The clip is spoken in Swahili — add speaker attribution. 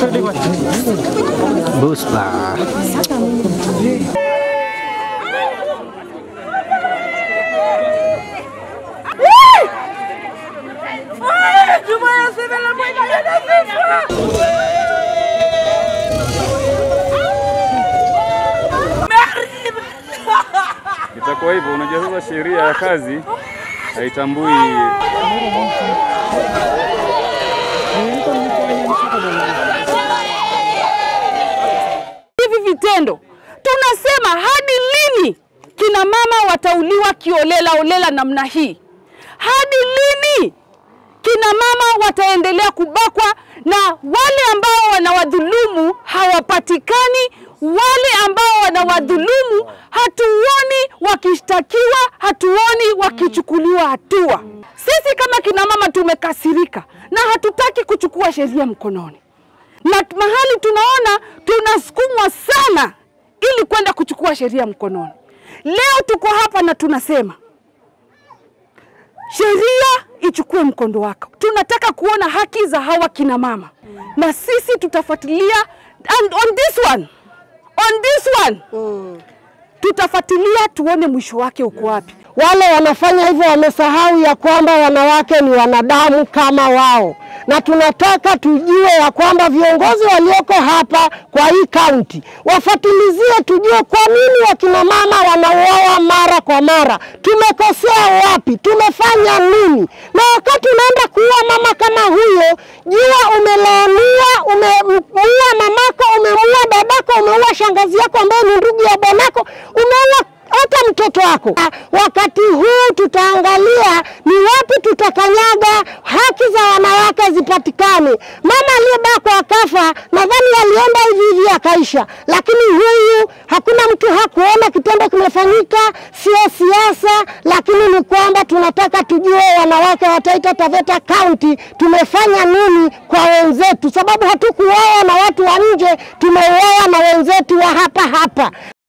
Speaker 1: Busba.
Speaker 2: Itakuwa hivyo. Unajua sasa sheria ya kazi haitambui
Speaker 3: hivi vitendo. Tunasema hadi lini kina mama watauliwa kiolela olela namna hii? Hadi lini kina mama wataendelea kubakwa na wale ambao wanawadhulumu hawapatikani? Wale ambao wanawadhulumu hatuoni wakishtakiwa, hatuoni wakichukuliwa hatua. Sisi kama kina mama tumekasirika na hatutaki kuchukua sheria mkononi na mahali tunaona tunasukumwa sana ili kwenda kuchukua sheria mkononi. Leo tuko hapa na tunasema sheria ichukue mkondo wako. Tunataka kuona haki za hawa kina mama, na sisi tutafuatilia and on this one, on this one tutafuatilia tuone mwisho wake uko wapi.
Speaker 4: Wale wanafanya hivyo wamesahau ya kwamba wanawake ni wanadamu kama wao, na tunataka tujue ya kwamba viongozi walioko hapa kwa hii kaunti wafatilizie, tujue kwa nini wakina mama wanauawa mara kwa mara. Tumekosea wapi? Tumefanya nini? Na wakati unaenda kuua mama kama huyo, jua umelaaniwa, umemuua mamako, umemuua dadako, umeua shangazi yako ambaye ni ndugu ya bwanako, umeua hata mtoto wako. Wakati huu tutaangalia ni wapi tutakanyaga haki za wanawake zipatikane. Mama aliyebakwa akafa, nadhani alienda hivi hivi akaisha, lakini huyu hakuna mtu hakuona kitendo kimefanyika, sio siasa, lakini ni kwamba tunataka tujue wanawake wa Taita Taveta County tumefanya nini kwa wenzetu, sababu hatukuoa na watu wa nje, tumeuoa na wenzetu wa hapa hapa.